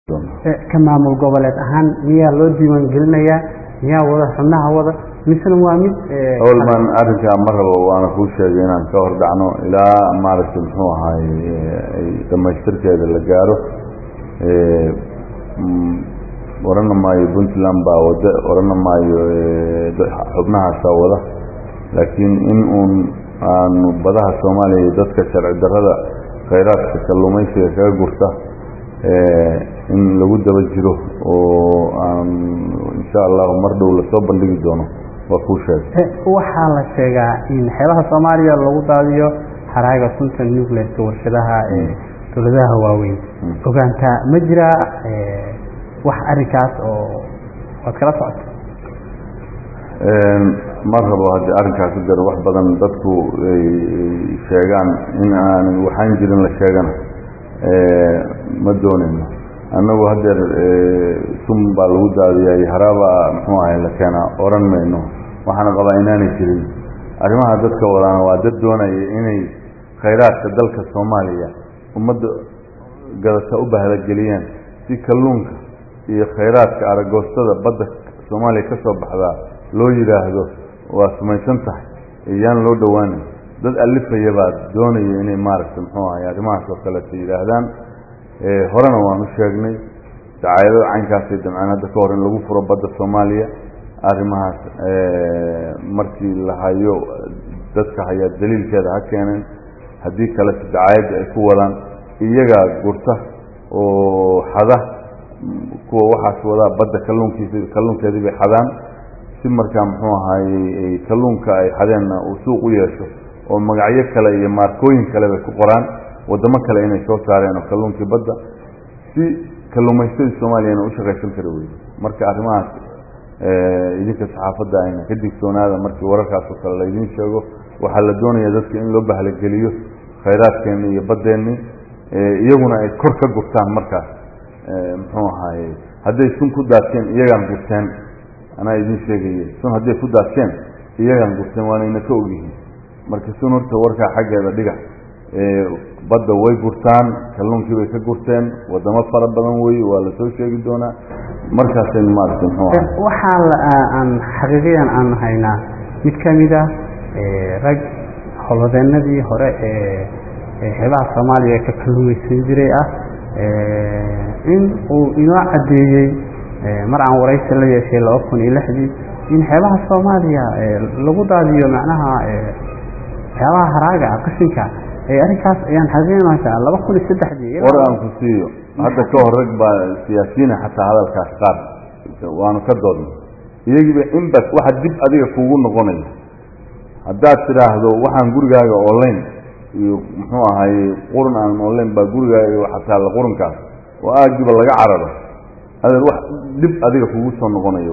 ka maamul goboleed ahaan miyaa loo diiwaan gelinayaa miyaa wada xubnaha wada misena waa mid howlman arrinkaa ma rabo waana kuu sheegay inaan ka hor dhacno ilaa maaragtay muxuu ahaay dhamaystirkeeda la gaaro orana maayo puntland baa wada orana maayo xubnahaasaa wada laakiin in uun aanu badaha soomaaliya iyo dadka sharci darrada khayraadka kalluumaysiga kaga gurta in lagu daba jiro oo aan insha allahu mar dhow lasoo bandhigi doono waa kuu sheegay waxaa la sheegaa in xeebaha soomaaliya lagu daadiyo haraaga sunta nucleska warshadaha ee dowladaha waaweyn ogaantaa ma jiraa wax arrinkaas oo waad kala socota ma rabo haddii arrinkaas u daro wax badan dadku ay sheegaan in aan waxaan jirin la sheegana ma doonayno annagu haddeer sun baa lagu daadiyay haraaba muxuu ahay la keenaa oran mayno waxaana qabaa inaanay jirin arrimaha dadka wadaana waa dad doonaya inay khayraadka dalka soomaaliya ummadda gadata u bahalageliyaan si kalluunka iyo khayraadka aragoostada badda soomaaliya ka soo baxdaa loo yidhaahdo waa sumaysan tahay iyaan loo dhowaanin dad alifaya baa doonaya inay maaragtay muxuu ahay arrimahaas oo kaleeto yidhaahdaan horena waan u sheegnay dacaayado caynkaasay damceen hadda ka hor in lagu furo badda soomaaliya arrimahaas markii la hayo dadka hayaa daliilkeeda ha keeneen haddii kalete dacaayadda ay ku wadaan iyagaa gurta oo xada kuwa waxaas wadaa badda kalluunkiisa kalluunkeedii bay xadaan si markaa muxuu ahaayey kalluunka ay xadeenna uu suuq u yeesho oo magacyo kale iyo maarkooyin kale bay ku qoraan waddamo kale inay soo saareen oo kalluunkii badda si kalluumaystadii soomaaliyana u shaqaysan kara weyde marka arrimahaas idinka saxaafadda ayna ka digtoonaada markii wararkaas oo kale laydiin sheego waxaa la doonaya dadka in loo bahlageliyo khayraadkeenni iyo baddeenni iyaguna ay kor ka gurtaan markaas muxuu ahaaye hadday sun ku daadkeen iyagaan gurteen anaa idiin sheegaya sun hadday ku daadkeen iyagaan gurteen waanayna ka ogyihiin marka sun horta warkaa xaggeeda dhiga badda way gurtaan kalluunkii bay ka gurteen waddamo fara badan weeye waa la soo sheegi doonaa markaasaynu maaragtay muxuu ahay waxaa aan xaqiiqiyan aan haynaa mid ka mid a rag howlwadeenadii hore ee xeebaha soomaaliya ka kalluumaysan jiray ah in uu inoo caddeeyey mar aan waraysi la yeeshay laba kun iyo lixdii in xeebaha soomaaliya lagu daadiyo macnaha waxyaabaha haraaga ah qashinka arrinkaas ayaan xaqiiqinaysaa laba kun iyo saddexdii war aan ku siiyo hadda ka hor rag baa siyaasiyiina xataa hadalkaas qaar waanu ka doodnay iyagiiba inbas waxa dib adiga kugu noqonaya haddaad tidhaahdo waxaan gurigaaga online iyo muxuu ahaye qurun aan online baa gurigaaga xataa la qurunkaas oo aagiba laga cararo adeer wax dib adiga kugu soo noqonayo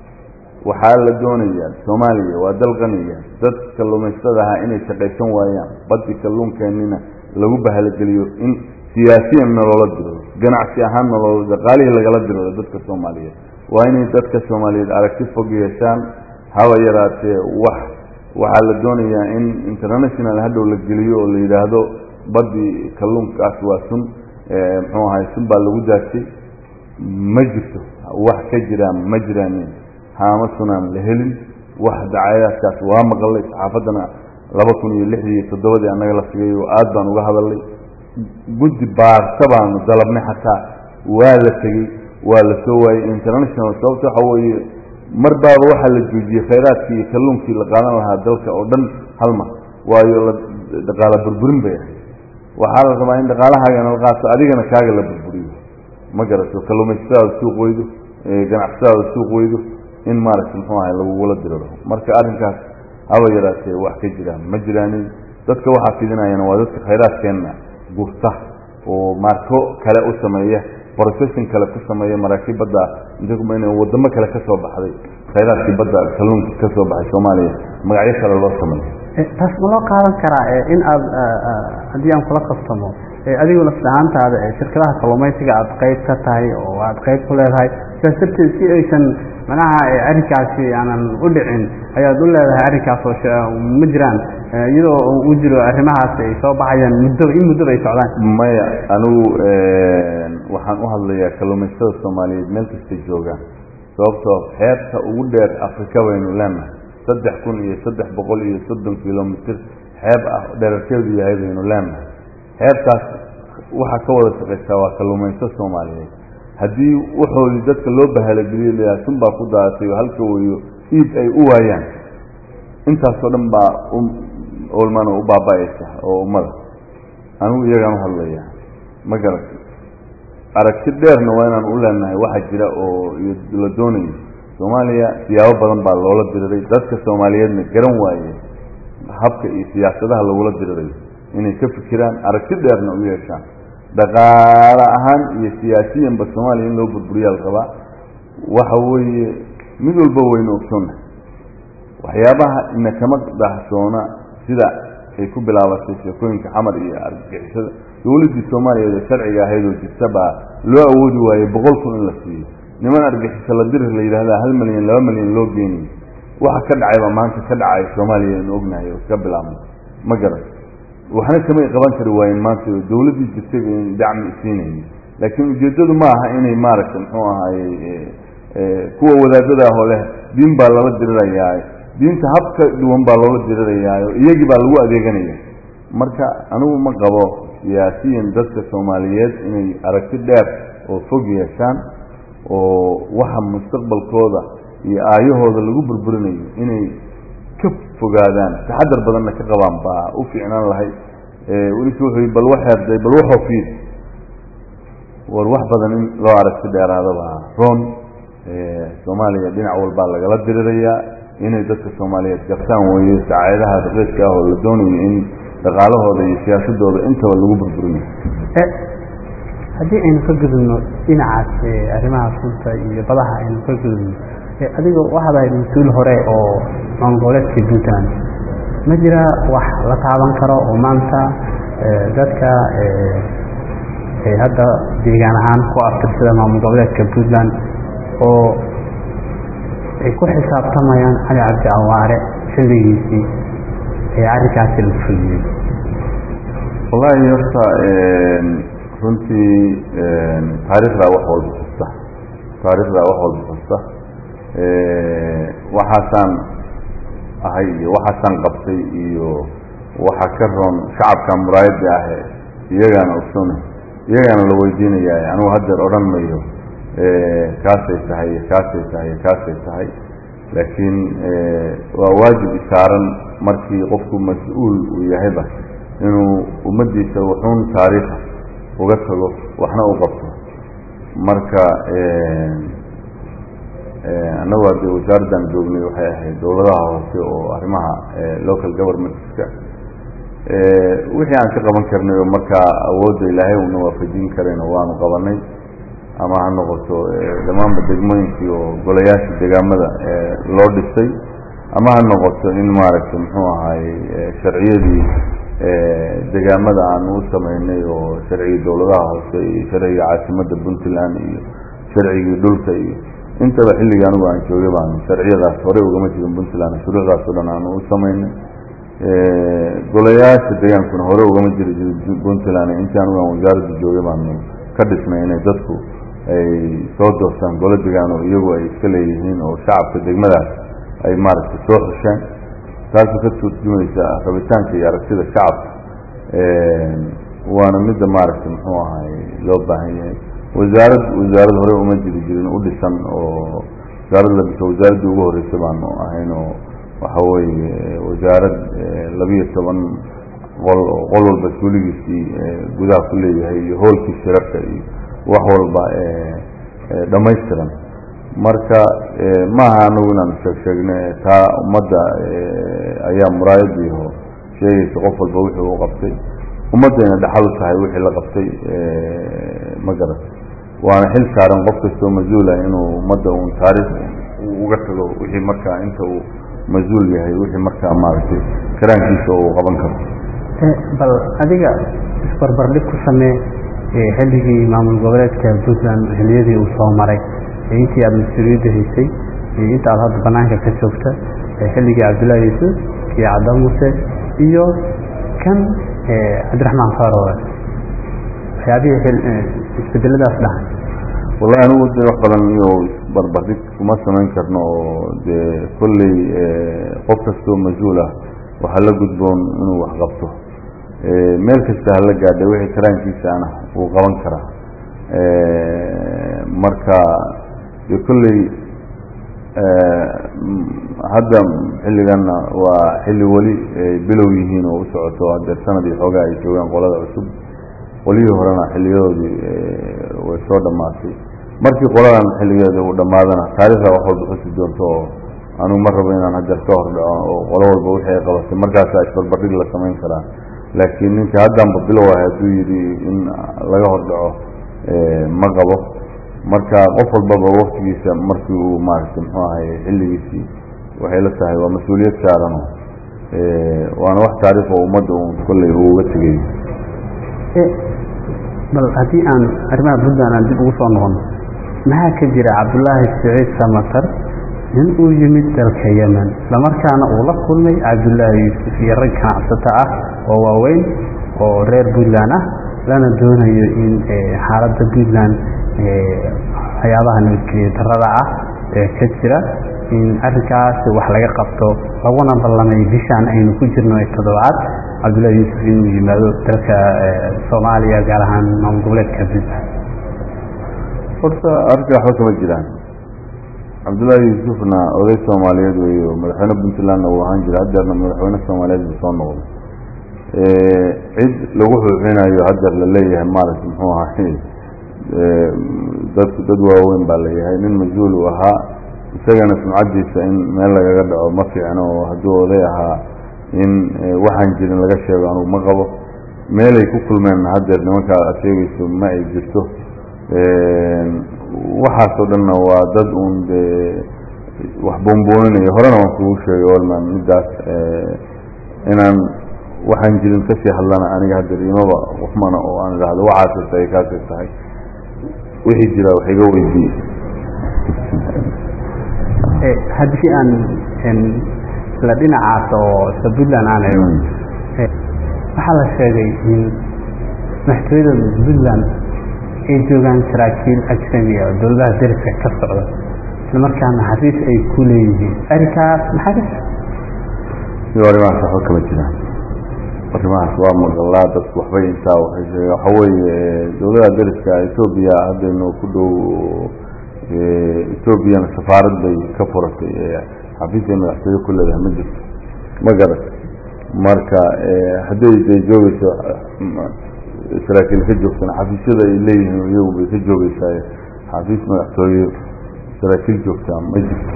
waxaa la doonayaa soomaaliya waa dal qaniya dad kalluumaystada ahaa inay shaqaysan waayaan baddi kalluunkeennina lagu bahalageliyo in siyaasiyanna loola diro ganacsi ahaanna loo dhaqaalihii lagala diro dadka soomaaliyeed waa inay dadka soomaaliyeed aragti fog yeeshaan haba yaraatee wax waxaa la doonayaa in international hadhow la geliyo oo la yidhaahdo baddii kalluunkaas waa sun muxuu ahay sun baa lagu daasay ma jirto wax ka jiraan ma jiraanin haama sunaan la helin wax dacaayadaadkaas waa maqalay saxaafaddana laba kun iyo lixdii iyo toddobadii annaga la sigay oo aad baan uga hadalnay guddi baarta baanu dalabnay xataa waa la tegey waa la soo waayey international sababta waxa weeye mar baaba waxaa la joojiyey khayraadkii iyo kalluunkii la qaadan lahaa dalka oo dhan hal mar waayo la dhaqaala burburin bay ahayd waxaa la rabaa in dhaqaalahaagana la qaato adigana kaaga la burburiyo ma garato kalluumaysatadaada suuq weydo ganacsatadaada suuq weydo in maaragta muxuu ahay lagugula diriro marka arrinkaas haba yaraatee wax ka jiraan ma jiraanin dadka waxaa fidinayana waa dadka khayraadkeenna gurta oo maarko kale u sameeya processing kale ku sameeya maraakiib badda in wadamo kale ka soo baxday khayraadkii badda kalluunka ka soo baxay soomaaliya magacyo kale loo sameeyo taas ma loo qaadan karaa in aad haddii aan kula kastamo adigu lafdahaantaada shirkadaha kalluumaysiga aad qayb ka tahay oo aad qayb ku leedahay sidaas darteed si aysan manaha arrinkaasi aanan u dhicin ayaad u leedahay arrinkaas oo ma jiraan iyadoo uu jiro arrimahaas ay soo baxayaan muddo in muddaba ay socdaan maya anigu waxaan u hadlayaa kalluumaysatada soomaaliyeed meel kastay joogaan sababtoo xeebta ugu dheer afrika baynu leenahay saddex kun iyo saddex boqol iyo soddon kilomitr xeeb ah dherarkeedu yahay baynu leenahay xeebtaas waxaa ka wada shaqaysaa waa kalluumayso soomaaliyeed haddii waxoodii dadka loo bahalageliyo layaha sun baa ku daadatay oo halka weyo iib ay u waayaan intaasoo dhan baa olmana u baaba-aysa oo ummada anigu iyagaan u hadlaya ma garata aragti dheerna waa inaan u leenahay waxaa jira oo la doonayo soomaaliya siyaabo badan baa loola diriray dadka soomaaliyeedna garan waaye habka iyo siyaasadaha lagula dirirayo inay ka fikiraan aragti dheerna u yeeshaan dhaqaale ahaan iyo siyaasiyanba soomaaliya in loo burburiyaa la rabaa waxa weeye mid walba waynu ogsoonna waxyaabaha ina kama dhahsoona sida ay ku bilaabatay sheekooyinka xamar iyo argagixisada dowladdii soomaaliyeed ee sharciga ahayd oo jirta baa loo awoodi waayey boqol kun in la siiyo niman argaxiso la dirir la yidhahda hal milyan laba milyan loo geenayo waxa ka dhacay baa maanta ka dhacay soomaaliya aynu ognahay oo iska bilaabnay ma garan waxna kamay qaban kari waayeen maanta oo dowladdii jirtay bayn dacmi isiinayni laakiin ujeeddadu ma aha inay maaragtay muxuu ahaayey kuwa wadaadada ahoo leh diin baa lala dirirayaa diinta hab ka duwan baa loola dirirayaayo iyagii baa lagu adeeganaya marka anigu ma qabo siyaasiyan dadka soomaaliyeed inay aragti dheer oo fog yeeshaan oo waxa mustaqbalkooda iyo aayahooda lagu burburinayo inay ka fogaadaan taxadar badanna ka qabaan baa u fiicnaan lahay welisu wuxuu bal waxeerday bal waxoo fiid war wax badan in loo aragti dheeraadabaa roon soomaaliya dhinac walbaa lagala dirirayaa inay dadka soomaaliyeed gartaan weeye sacaadaha raqiiska ah oo la doonayo in dhaqaalahooda iyo siyaasadooda intaba lagu burburinayo haddii aynu ka gudubno dhinacaas arrimaha sunta iyo badaha aynu ka gudubno adiga waxaad ahayd mas-uul hore oo maamul-goboleedka puntland ma jira wax la taaban karo oo maanta dadka hadda deegaan ahaan ku aftirsada maamul goboleedka puntland oo ay ku xisaabtamayaan cali cabdi awaare xilligiisii ee arrinkaasi la fuliyey wallaahi horta runtii taariikhdaa wax walba xusta taariikhdaa wax walba xusta waxaasaan ahay iyo waxaasaan qabtay iyo waxa ka roon shacabka muraayadda ahe iyagaana ogsona iyagaana la weydiinayaa anugu haddeer odhan mayo kaasay tahay iyo kaasay tahay iyo kaasay tahay laakiin waa waajib isaaran markii qofku mas-uul uu yahayba inuu ummaddiisa wuxuun taariikha uga tago waxna u qabto marka annagu haddii wasaaraddan joognay waxay ahayd dowladaha hoose oo arrimaha local governmentska wixii aan ka qaban karnay oo markaa awoodda ilaahay una waafajin karayna waanu qabanay ama ha noqoto dhammaanba degmooyinkii oo golayaashii degaamada loo dhisay ama ha noqoto in maaragtay muxuu ahaayey sharciyadii degaamada aanu u samaynay oo sharcigii dowladaha hoose iyo sharciga caasimadda puntland iyo sharcigii dhulka iyo intaba xilligii anigu aan joogay baanu sharciyadaas horey ugama jirin puntland shuruucdaas o dhan aanu u samaynay golayaasha degaankuna hore ugama jiri jirin puntland intii anigu aan wasaaradda joogay baanu ka dhisnay inay dadku ay soo doortaan golo degaan oo iyagu ay iska leeyihiin oo shacabka degmadaas ay maaragtay soo xusheen taasoo ka turjumaysa rabitaanka iyo aragtida shacabka waana midda maaragtay muxuu ahay loo baahan yahay wasaarad wasaarad hore uma jiri jirin u dhisan oo wasaarad la dhiso wasaaraddii ugu horreysay baanu ahayn oo waxa weeye wasaarad labiyo toban qol oo qol walba suuligiisii gudaha ku leeyahay iyo hoolkii shirarka iyo wax walba dhammaystiran marka maaha anagu inaanu sheeg sheegna taa ummadda ayaa muraayadiiho sheegaysa qof walba wixii u qabtay ummaddayna dhaxal u tahay wixii la qabtay ma garat waana xil saaran qof kastoo mas-uula inuu ummadda uun taariikh uga tago wixii markaa inta uu mas-uul yahay wixii markaa maaragtay karaankiisa uu qaban karo bal adiga isbarbardhig ku samee xilligii maamul goboleedka puntland xiliyadii uu soo maray intii aada mas-uuliyadda haysay iyo inta aad hadda banaanka ka joogta xilligii cabdullaahi yuusuf kii cadda muse iyo kan cabdiraxmaan farowe waxyaabihii isbedeladaas dhahay wallahi anigu de wax badan iyo barbardhig kuma samayn karno oo dee kolley qof kastoo mas-uul ah waxaa la gudboon inuu wax qabto meel kasta hala gaadhay wixii karaankiisaana wuu qaban karaa marka de kolley hadda xilliganna waa xilli weli bilow yihiin oo u socoto hadeer sanad iyo xoogaa ay joogaan qolada cusub qolihii horena xilliyadoodii way soo dhammaatay markii qoladan xilligeeda uu dhammaadana taarikhda wax walba xusi doonto oo anugu ma rabo inaan hadeer ka hor dhaco oo qolo walba wixii ay qabatay markaasaa isbarbardhig la samayn karaa laakiin ninka haddanba bilow ah hadduu yidhi in laga hor dhaco ma qabo marka qof walbaba waktigiisa markii uu maaragtay muxuu ahay xilligiisii waxay la tahay waa mas-uuliyad saarano waana wax taariikh oo ummadda uun kolley uu uga tegay bal haddii aan arrimaha puntland aan dib ugu soo noqono maxaa ka jira cabdullaahi siciid samatar in uu yimid dalka yemen islamarkaana uu la kulmay cabdullaahi yuusuf iyo rag ganacsato ah oo waaweyn oo reer puntland ah lana doonayo in xaaladda puntland waxyaabaha nabadgeliya darada ah ee ka jira in arrinkaas wax laga qabto laguna ballamay bishaan aynu ku jirno ee toddobaad cabdullahi yuusuf inuu yimaado dalka soomaaliya gaar ahaan maamul goboleedka puntland horta arrinka waxba kama jiraan cabdullaahi yuusufna oday soomaaliyeed weeyo madaxweyne puntlandna uu ahaan jira hadeerna madaxweyne soomaaliyeed buu soo noqday cid lagu xuuxinayo hadeer la leeyahay maaragta muxuu ahay dadku dad waaweyn baa layahay nin mas-uul uu ahaa isagana sumcaddiisa in meel lagaga dhaco ma fiicno oo hadduu oday ahaa in waxaan jirin laga sheego anugu ma qabo meelay ku kulmeen hadeer nimankaa aad sheegayso ma ay jirto waxaasoo dhanna waa dad uun dee wax boonbooninayo horena waan kugu sheegay olman middaas inaan waxaan jirin kasii hadlana aniga hadeer imaba qofmana oo aan idhaahdo waxaasay tahay kaasay tahay wixii jira wax iga weydiiye haddii aan isla dhinacaas oo isla puntland aan eego waxaa la sheegay in madaxtooyada puntland ay joogaan saraakiil ajnabi ah oo dowladaha dariska ka socda islamarkaana xafiis ay ku leeyihiin arrinkaas maxaa ka iyo arrimahaas waxba kama jiraan arrimahaas waa maqalaa dadku waxbay intaa waxay sheegeen waxa weeye dowladaha dariska etoobiya haddaynu ku dhow etoobiyana safaarad bay ka furatay xafiisay madaxtooye ku leedahay ma jirto ma garat marka hadday day joogeyso saraakiil ka joogtana xafiisyada ay leeyihiin iyagu bay ka joogeysaa xafiis madaxtooye saraakiil joogtaa ma jirto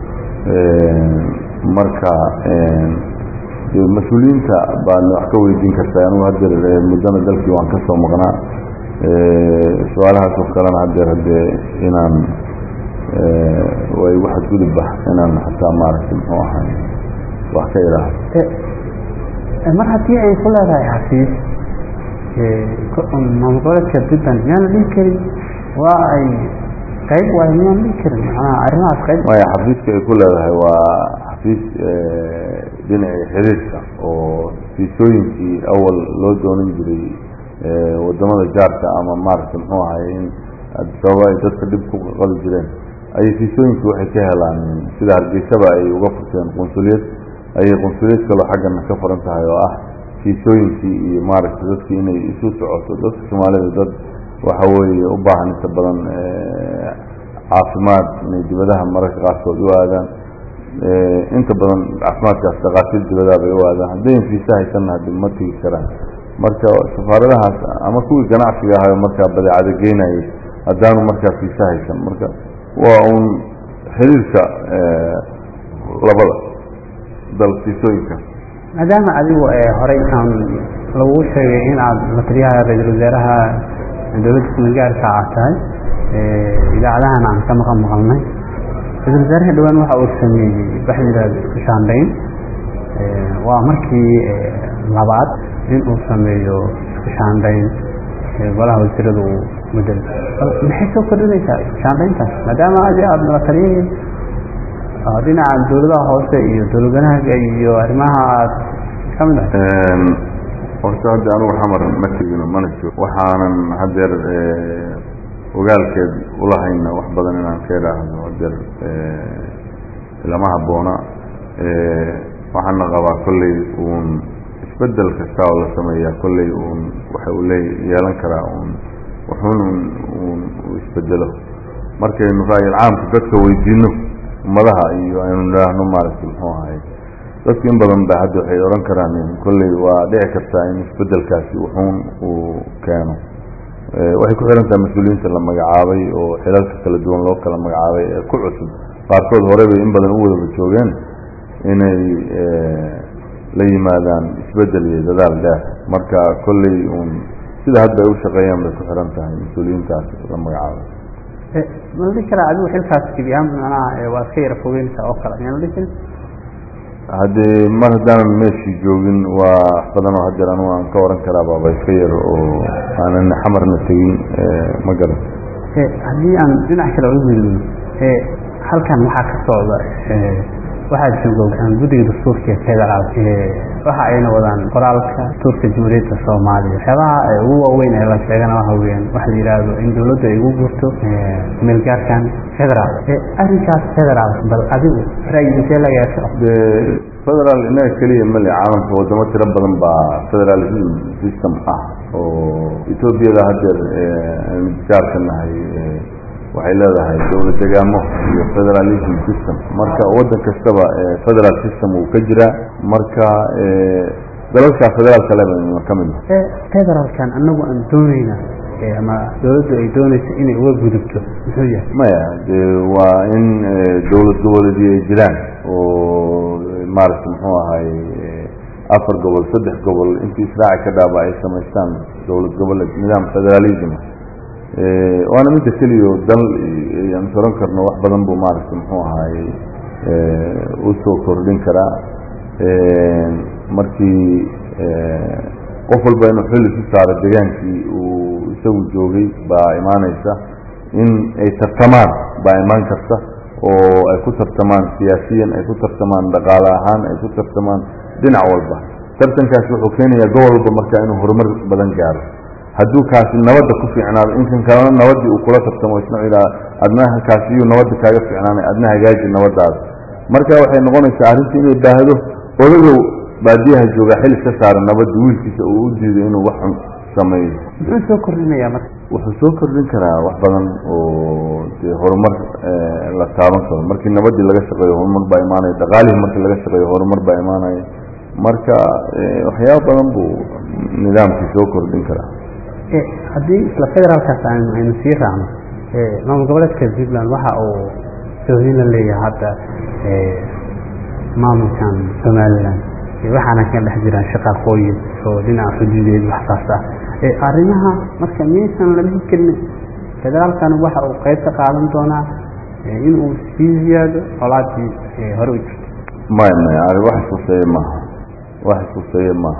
marka mas-uuliyiinta baadna wax ka weydiin kartaa anugu hadeer muddana dalkii waan ka soo maqnaa su-aalahaas oo kalena hadeer haddee inaan waa igu xadgudubba inaan xataa maaragtay muxuu ahay wax ka idhaahdo mar haddii ay ku leedahay xafiis maamul goboleedka puntland miyaana dhihi karin waa ay qayb waay miyaan dhihi karin macnaha arrimahaas qayb maya xafiiska ay ku leedahay waa xafiis dhinacii xiriirka oo fiisooyinkii awal loo doonan jiray wadamada jaarka ama maaragtay muxuu ahay in sababa ay dadka dhib ku qabi jireen ayay fiisooyinkii waxay ka helaan sida hargeysaba ay uga furteen qunsuliyad ayay qunsuliyad kaloo xaggana ka furan tahay oo ah fiisooyinkii iyo maaragtay dadkii inay isu socoto dadka soomaalida dad waxa weeye u baahan inta badan caafimaad inay dibadaha mararka qaarkood u aadaan inta badan caafimaadkaas dhaqaatiir dibadaha bay u aadaan haddayn fiisa haysanna hadi ma tegi karaan marka safaaradahaas ama kuwii ganacsiga ahayo markaa badeecada geynayay haddaanu markaa fiisa haysan marka waa uun xiriirka labada dal fiisooyinka maadaama adigu horey aan lagu sheegay in aad mataliyaha ra-iisul wasaaraha dowladda kumagaarka aad tahay idaacadahan aan ka maqan maqalnay ra-isul wasaaraha dhowaan waxa uu sameeyey waxa la yidhahda isku shaandhayn waa markii labaad in uu sameeyo isku shaandhayn golaha wasiirada uu mudel maxay soo kordhinaysaa isku shaandhayntaas maadaama adi aada mataliyahii dhinaca dowladaha hoose iyo dowladwanahaga iyo arrimaha aad kamid ahay horta hadda anugu xamar ma tegino mana joog waxaanan hadeer ogaalkeed ulahayna wax badan inaan ka idhaahdo hadeer lama habboona waxaana qabaa kolley uun isbedel kasta oo la sameeyaa kolley uun waxa uu lee yeelan karaa uun wuxuun uun uu isbedelo markaynu ra'yil caamka dadka weydiino ummadaha iyo aynu idhaahno maaragtay muxuu ahay dadku in badan ba hadda waxay odhan karaan kolley waa dhici kartaa in isbedelkaasi wuxuun uu keeno waxay ku xihan tahay mas-uuliyiinta la magacaabay oo xilalka kala duwan loo kala magacaabay ee ku cusub qaarkood hore bay in badan u wadaba joogeen inay la yimaadaan isbedel iyo dadaal dheer marka kolley uun sida hadda ay u shaqeeyaan bay ku xihan tahay mas-uuliyiintaas la magacaabay ma la dhihi karaa adigu xilkaas gebi ahaan macnaha waa iska yara fogeynaysaa oo kale miyaan la dhihi karin haddee mar haddaanan meeshii joogin waa wax badan oo hadeer anugu aan ka oran karaa baaba iska yar oo aanan xamarna tegin ma garan haddii aan dhinac kale uga weelino halkan waxaa ka socda waxaa jooga guddiga dastuurka ee federaal waxa ayna wadaan qoraalka dastuurka jamhuuriyadda soomaaliya waxyaabaha ugu waaweyn ee la sheegana waxa weeyaan waxa la yidhaahdo in dawladdu ay ugu gurto meelgaarkan federaal arrinkaas federaal bal adigu ra'yi intee laga yeesho de federaal inaga keliya male caalamka wadamo tiro badan baa federalism system ah oo etoobiyada hadeer aynu jaarka nahay waxay leedahay dowlad degaamo iyo federalism system marka waddan kastaba federal system uu ka jiraa marka dalalka federaalka le ka mid federaalkan anagu aan dooneyna ama dawladdu ay dooneysa inay uga gudubto muxuu yahay maya de waa in dowlad goboleedii ay jiraan oo maaragta muxuu ahay afar gobol saddex gobol intii israaci ka dhaaba ay samaystaan dowlad goboleed nidaam federalism waana midda keliya oo dal aan soran karno wax badan buu maaragta muxuu ahaay usoo kordhin karaa markii qof walba inuu xilli ku saaro degaankii uu isagu joogay baa imaaneysa in ay tartamaan baa imaan karta oo ay ku tartamaan siyaasiyan ay ku tartamaan dhaqaale ahaan ay ku tartamaan dhinac walba tartankaasi wuxuu keenayaa gobol walba marka inuu horumar badan gaaro hadduu kaasi nabadda ku fiicnaado inkan kalena nabaddii uu kula tartamo isna ihaa adnaha kaasiyuu nabadda kaaga fiicnaanay adna hagaaji nabadaada marka waxay noqonaysaa arrintii inay baahdo odagow baadiyaha joogaa xil iska saara nabadda wiilkiisa uu u diido inuu wax xun sameeyo muxuu soo kordhinayaa marka wuxuu soo kordhin karaa wax badan oo dee horumar la taaban karo markii nabaddii laga shaqeeyo horumar baa imaanaya dhaqaalihii markii laga shaqeeyo horumar baa imaanaya marka waxyaaba badan buu nidaamkii soo kordhin karaa haddii isla federaalkaas aynu sii raacno maamul goboleedka puntland waxa uu sohdin la leeyahay hadda maamulkan somalilan waxaana ka dhex jiraan shaqaaqooyin oo dhinaca xuduudeed waxsaas ah arrimaha marka miyaysan la dhihi karin federaalkan waxa uu qayb ka qaadan doonaa inuu sii ziyaado colaadii hore u jirto maya maya ari wax iskuseeye maaha wax iskuseeye maaha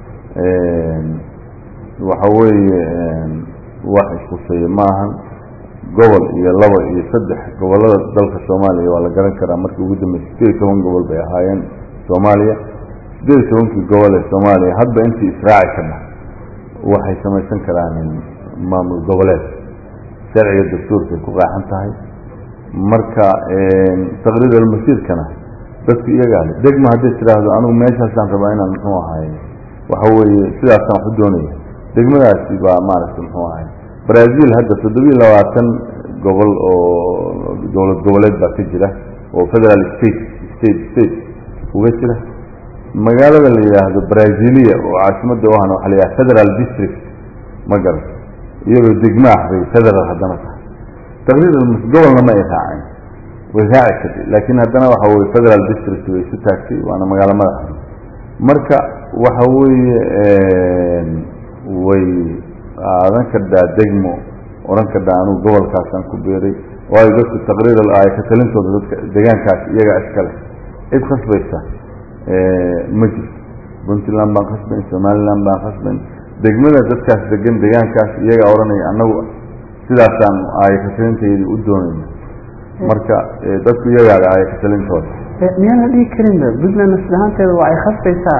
waxa weeye wax iskuseeye maahan gobol iyo laba iyo saddex gobolada dalka soomaaliya waa la garan karaa markii ugu dambeysay sideed iyo toban gobol bay ahaayeen soomaaliya sideed iyo tobankii gobol ee soomaaliya hadba intii israaci ka dhah waxay samaysan karaan maamul goboleed sharciga dastuurkay ku qaaxan tahay marka taqriir almasiirkana dadku iyagaa le degma hadday tidhaahdo anigu meeshaasaan rabaa inaan muxuu ahay waxa weeye sidaasaan wax u doonaya degmadaasi baa maaragta muxuu ahay brazil hadda toddobiyo labaatan gobol oo dowlad goboleed baa ka jira oo federal state state state uga jira magaalada la yidhaahdo brazilia oo caasimadda u ahna waxa la yidhaha federal district ma garan iyadoo degma ah bay federal haddana tahay taqriiban gobolna ma ay raaceen way raaci kartay laakiin haddana waxa weye federal district way isu taagtay waana magaalo madaxa marka waxa weeye way aadan kadhaa degmo odhan kadhaa anugu gobolkaasaan ku beeray waayo dadku taqriir ay ka talintooda dadka deegaankaas iyagaa iskale cid khasbaysa ma jirto puntland baan khasbayn somaliland baan khasbayn degmada dadkaas degan deegaankaas iyagaa odhanaya annagu sidaasaan aaya katalintaydi u doonayna marka dadku iyagaada aaya katalintooda miyaan la dhihi karinba puntland aslahaanteeda waa ay khasbaysaa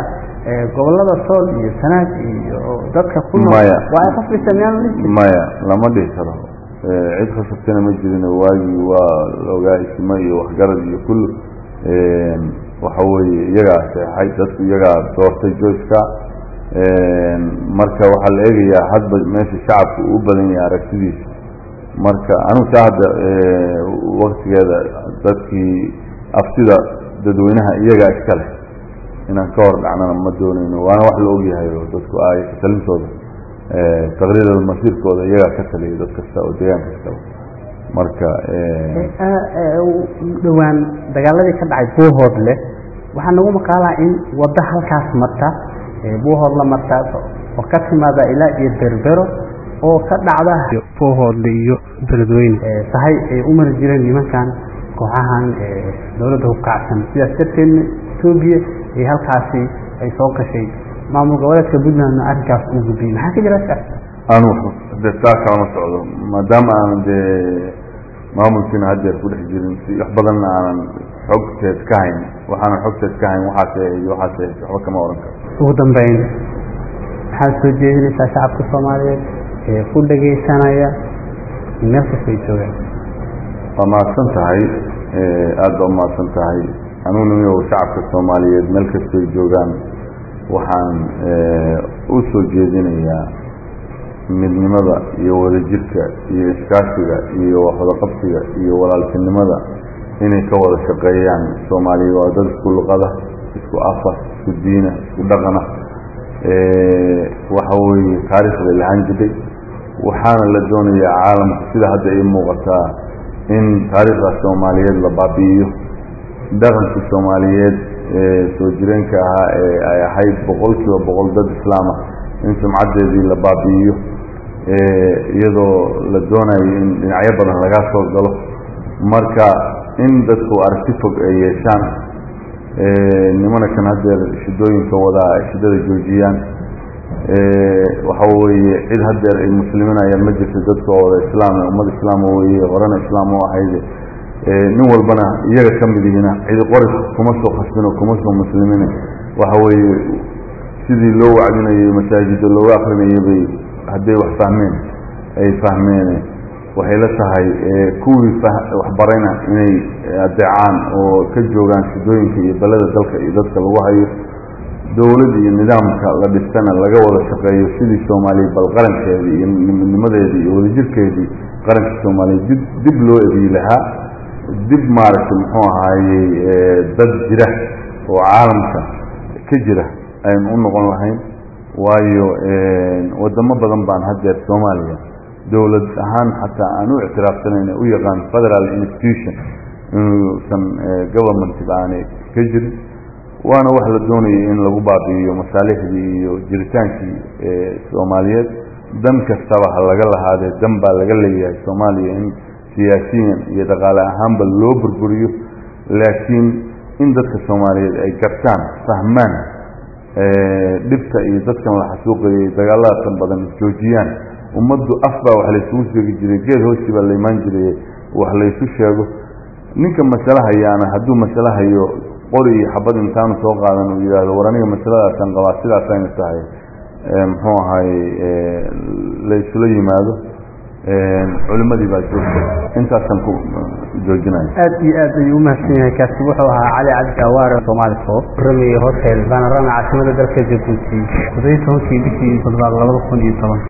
gobolada sool iyo sanaag iyo dadka ku nool Maya. waa ay qasbaysa miyaan la dhihi maya lama dhihi karo cid khasabtana ma jirin waagii waa laogaa isma iyo waxgarad iyo kullu waxa weeye iyagaa seexay dadku iyagaa doortay joyska marka waxaa la eegayaa hadba meesha shacabku uu u badan yahay aragtidiisa marka anigu taa hadda waktigeeda dadkii aftida dadweynaha iyagaa iska leh inaan ka hor dhacnana ma doonayno waana wax la ogyahay oo dadku ay talintooda taqriirada masiirkooda iyagaa ka taliya dad kasta oo deegaan kastaba marka dhowaan dagaaladii ka dhacay buuhoodle waxaa nagu maqaalaa in waddo halkaas marta buuhoodla marta oo ka timaada ilaa iyo berbero oo ka dhacda buuhoodle iyo beledweyne sahay ay u mari jireen nimankan kooxahan dowladda hubkacsan sidaas darteedna etoobiya iyo halkaasi ay soo gashay maamul goboleedka puntlandna arrinkaas uu gudbiyey maxaa ka jira saas anu de taa kalama socdo maadaama aanan dee maamulkiina haddeer ku dhex jirin si wax badanna aanan xogteed ka hayn waxaanan xogteed ka hayn waxaase iyo waxaase waxba kama oran karo ugu dambeyn maxaad soo jeedinaysaa shacabka soomaaliyeed ee ku dhegaysanaya meel kasta ay joogaan waa mahadsan tahay aada baa umahadsan tahay anugu nimiyow shacabka soomaaliyeed meel kastay joogaan waxaan u soo jeedinayaa midnimada iyo wadajirka iyo iskaashiga iyo waxwadaqabsiga iyo walaaltinimada inay ka wada shaqeeyaan soomaaliya waa dad isku luqada isku afa isku diina isku dhaqana waxa weeye taariikhday lahaan jiray waxaana la doonayaa caalamka sida hadda ii muuqataa in taariikhdaas soomaaliyeed la baabi'iyo dhaqankii soomaaliyeed ee soo jireenka ahaa ee ay ahayd boqol kiiba boqol dad islaam ah in sumcaddeedii la baabi'iyo iyadoo la doonayo in dhinacyo badan laga soo galo marka in dadku aragti fog ay yeeshaan nimana kan haddeer shidooyinka wadaa ay shidada joojiyaan waxa weeye cid haddeer ay musliminayaan ma jirto dadka wada islaam ummad islaama weeye horena islaam u ahayde nin walbana iyaga ka mid ihina cidi qori kuma soo khasbino kuma soo muslimine waxa weeye sidii loo wacdinayo masaajida looga akrinayay bay hadday wax fahmeen ay fahmeen waxay la tahay kuwii waxbarayna inay adeecaan oo ka joogaan shidooyinka iyo beleda dalka iyo dadka lagu hayo dowladda iyo nidaamka la dhistana laga wada shaqeeyo sidii soomaaliya bal qarankeedii iyo midnimadeedii iyo wadajirkeedii qaranka soomaaliya dib dib loo ebiyi lahaa dib maaragtay muxuu ahaayey dad jira oo caalamka ka jira aynu u noqon lahayn waayo wadamo badan baan haddeer soomaaliya dowlad ahaan xataa aan u ictiraafsanayn u yaqaan federal institution inuusan government aanay ka jirin waana wax la doonayay in lagu baabi'iyo masaalixdii iyo jiritaankii soomaaliyeed dan kastaba ha laga lahaadee dan baa laga leeyahay soomaaliya in siyaasiyan iyo dhaqaale ahaanba loo burburiyo laakiin in dadka soomaaliyeed ay gartaan fahmaan dhibta iyo dadkan la xasuuqayay dagaaladaatan badan joojiyaan ummaddu af baa wax laysugu sheegi jiray geed hoosti baa la imaan jiray wax laysu sheego ninka masale hayaana hadduu masale hayo qori iyo xabad intaanu soo qaadan uu yidhaahdo war aniga masaladaasaan qabaa sidaasayna tahay muxuu ahaye laysula yimaado culimadii baa joogta intaasaan ku joojinaya aad iyo aad ayuu umahadsan yahay kaasi wuxuu ahaa cali cabdi awaare soomaali soo warramayay hotel panorama caasimada dalka jabuuti todobiyi tobankii bishii toddobaad labada kun iyo toban